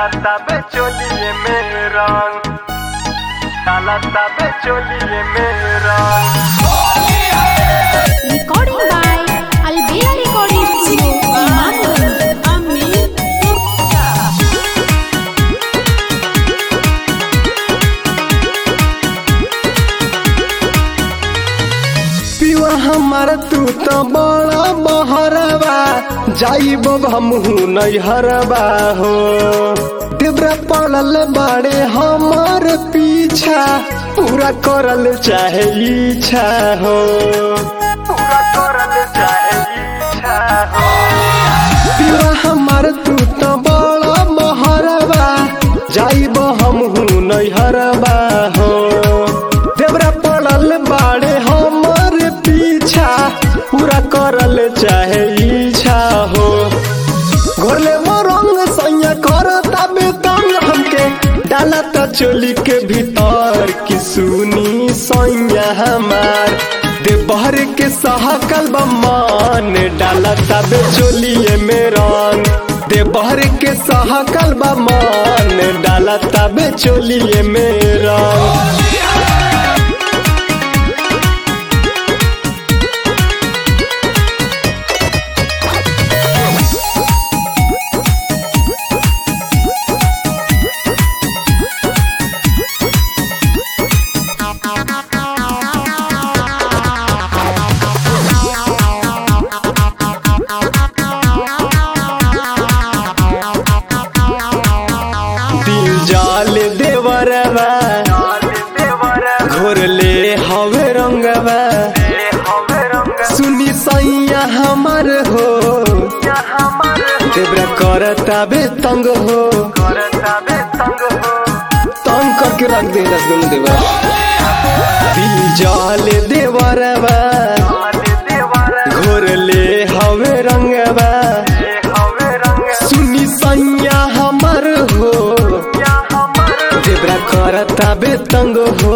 तबे चोलिए में रंग डाला तबे चोलिए में रंग Recording by Albea Recording Studio, Imamganj. पिवा हमार तू तो बड़ा बहरबा जाइब हमहू नैहरबा हो देवरा पड़ल बाड़े हमार पीछा पूरा करल चाहे इच्छा हो पूरा करल चाहे इच्छा हो पिवा हमार तू तो बड़ा बहरबा जाइब हमहू नैहरबा हो देवरा पड़ल बाड़े हमार पीछा पूरा करल चाहे इच्छा हो घोरले वो रंग सैया करता बेतंग हमके डाला त चोली के भीतर की सुनी सैया हमार देवहर के सहकल बमान डाला तबे चोलिए में रंग देवहर के सहकल बमान डाला तबे चोलिए में रंग दिल जाल देवरवा घोरले हवे रंगवा सुनी सैया हमार हो देवरा करता बे तंग हो तंग करके रख दे रसगुल देवा दिल जाल देवरवा घोरले हवे रंगवा सुनी सैया हमार हो देवरा करता बे तंग हो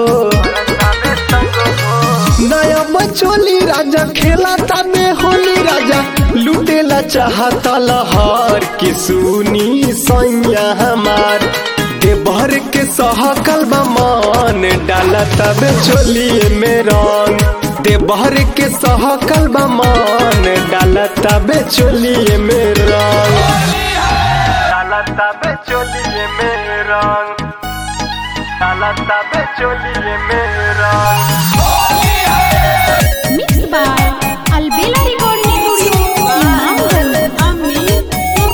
नया बचोली राजा खेला ताबे होली राजा लुटेला चाहता लहर की सुनी सैया हमार देवहर के सहकल बमान डाला तबे चोलिए में रंग देवहर के सहकल बमान डाला तबे चोलिए में रंग डाला तबे चोलिए में रंग डाला तबे चोलिए में रंग Mixed by Albela Recording Studio, Imamganj.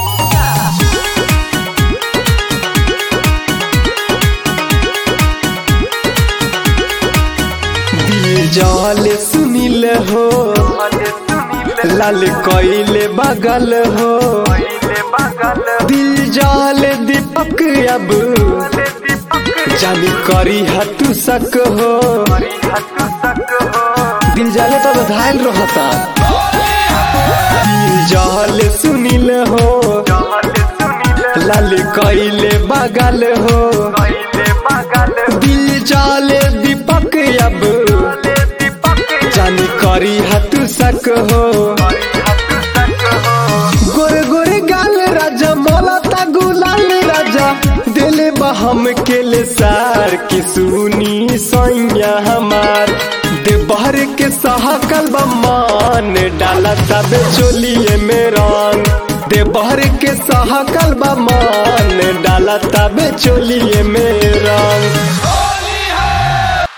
दिल जल सुनिल हो लाल कोइले बगल हो दिल जाल दीपक अब जानी करी हतु सक हो दिल जाले तो घायल रहता दिल जाल सुनिल हो लाल कोइले बगल हो दिल जाले दीपक अब जानी करी हतु सक हो गोरे गोरे गाल राजा मोलता गुलाल राजा दिले बहम के ले सार की सुनी सैया हमार देवहर के सहकल बमान डाला तबे चोलिए में रंग देवहर के सहकल बमान डाला तबे चोलिए में रंग